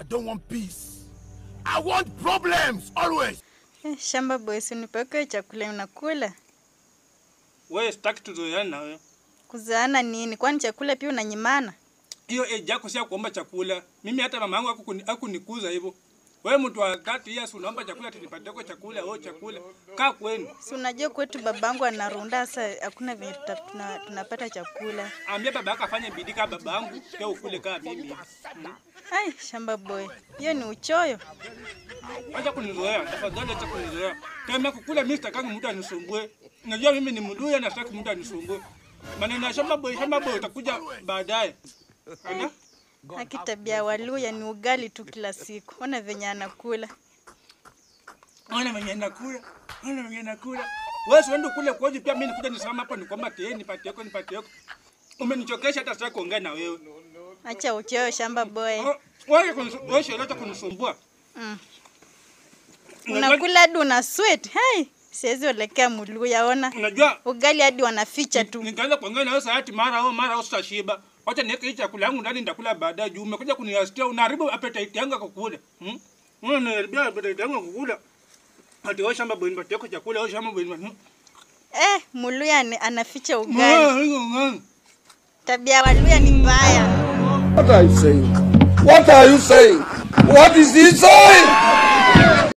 I don't want peace. I want problems always. Eh, shamba boy, si unipeke chakula unakula. Wewe sitaki tuzoeane na wewe. Kuzaana nini? Kwani chakula pia unanyimana? Hiyo age yako si ya kuomba chakula. Mimi hata mama yangu hakukuni- hakunikuza hivyo. Wewe mtu wa 30 years unaomba chakula tunipatie kwa chakula, oh chakula. Kaa kwenu. Si unajua kwetu babangu anarunda sasa, hakuna venye tuta- tuna- tunapata chakula. Ambia baba yako afanye bidii kama baba yangu, pia ukule kama mimi. Mm. Ai, shamba boy, hiyo ni uchoyo. Acha kunizoea, tafadhali acha kunizoea. Kama kukula mimi sitakangi mtu anisumbue. Unajua mimi ni mduya na sitaki mtu anisumbue. Maneno ya shamba boy, shamba boy utakuja baadaye. Ana? Haki tabia ya Waluya ni ugali tu kila siku. Ona venye anakula. Ona mwenye nakula. Ona mwenye nakula. Wewe uende kule koje pia mimi nikuja nisimama hapo nikwamba tie nipatie yako nipatie yako. Umenichokesha hata sitaki kuongea na wewe. Acha uchoyo shamba boy. Oh, Wewe kunisu- wewe sio hata kunisumbua. Mm. Unajua- Unakula hadi una sweat. Hai, siwezi olekea Muluya, ona. Unajua Ugali hadi wanaficha tu. nikaanza kuongea na wewe saa ati mara au mara au sitashiba. Wacha niweke hii chakula yangu ndani nitakula baadaye juu umekuja kuniastia unaharibu appetite yangu ya kukula. Hmm? Unaniharibia appetite yangu ya kukula. Ati wewe shamba boy nipatie yako chakula, wewe shamba boy nipatie. Eh, Muluya ni- anaficha ugali. Mwa, hiyo ngani. Tabia ya Waluya ni mbaya. What are you saying? What are you saying? What is he saying?